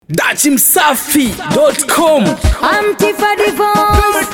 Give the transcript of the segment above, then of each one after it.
dachimsafi.com Antifa divorce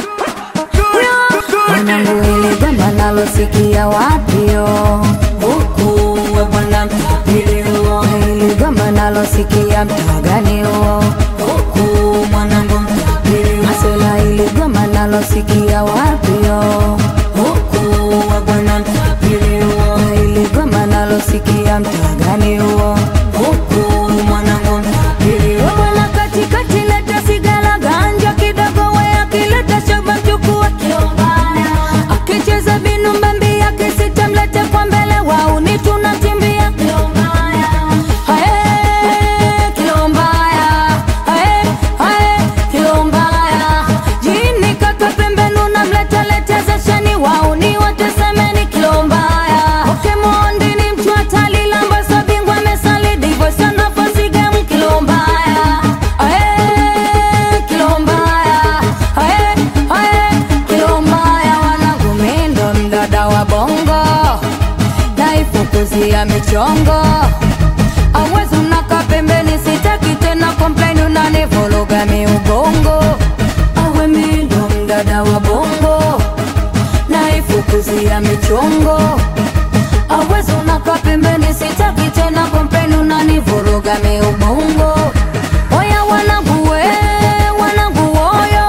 mwanangu ile gamba nalosikia wapio huku we bwana mtapilio ile gamba nalosikia mtaganio huku mwanangu mtapilio masela ile gamba nalosikia wapio huku we bwana mtapilio ile gamba nalosikia mtaganio huku mwanangu mtapilio bwana katikati leta sigara ganja kidogo we akileta shoba chukua kiombaya akicheza binu mbambi yake sitamlete kwa mbele wauni tunatimbia kiombaya Ae, kiombaya Ae, ae, kiombaya jini kaka pembenu namletalete zesheni wauni watesemeni kiombaya okemondi ni mtu hatali lambaso bingwa mesali divo sana fasigemu kilombaya Ae, kilombaya Ae, ae, kilombaya wanangu mindo mdada wa bongo naifukuzia michongo awezi unaka pembeni sitaki tena komplaini unanivuruga miubongo awe mindo mdada wa bongo naifukuzia michongo awezi unaka pembeni sitaki tena komplaini unanivuruga miubongo oya wanangu we wanangu woyo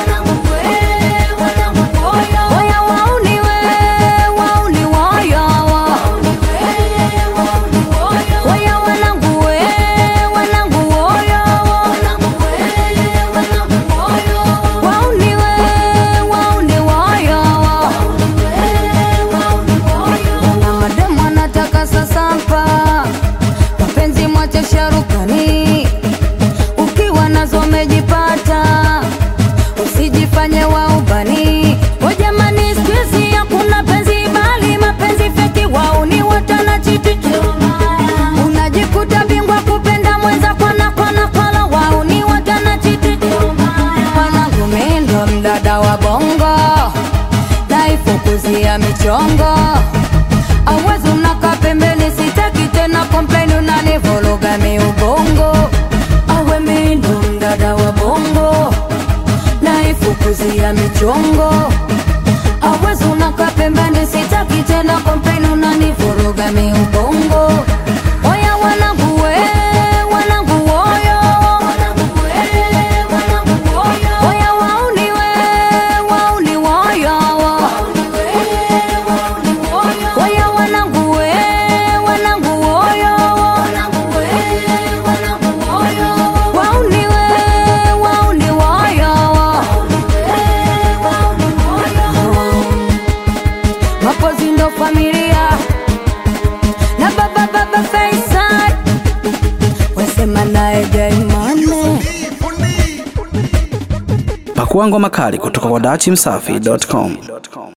oya wauni we wauni woyo Oya wanangu we, wanangu woyo Wauni we, wauni woyo Wana mademu wanataka sasampa Mapenzi mwache sharukani Ukiwa nazo umejipata Usijifanye wa ubani O jamani siku hizi hakuna penzi bali mapenzi feki wauni watana chiti unajikuta bingwa kupenda mwenza kwana kwana kwala wauni watana chiti mwanangu mindo mdada wa bongo naifukuzia michongo awezi unaka pembeni sitaki tena komplaini unanivuruga miubongo awe mindo mdada wa bongo naifukuzia michongo awezi unaka pembeni sitaki tena komplaini unanivuruga miubongo oya wanangu we wanangu woyo oya wauni we wauni woyo oya wanangu we wanangu woyo wauni we wauni woyo mapozi ndo familia na baba baba Faisal wasema naye Daimane pakua ngoma kali kutoka kwa dachimsafi.com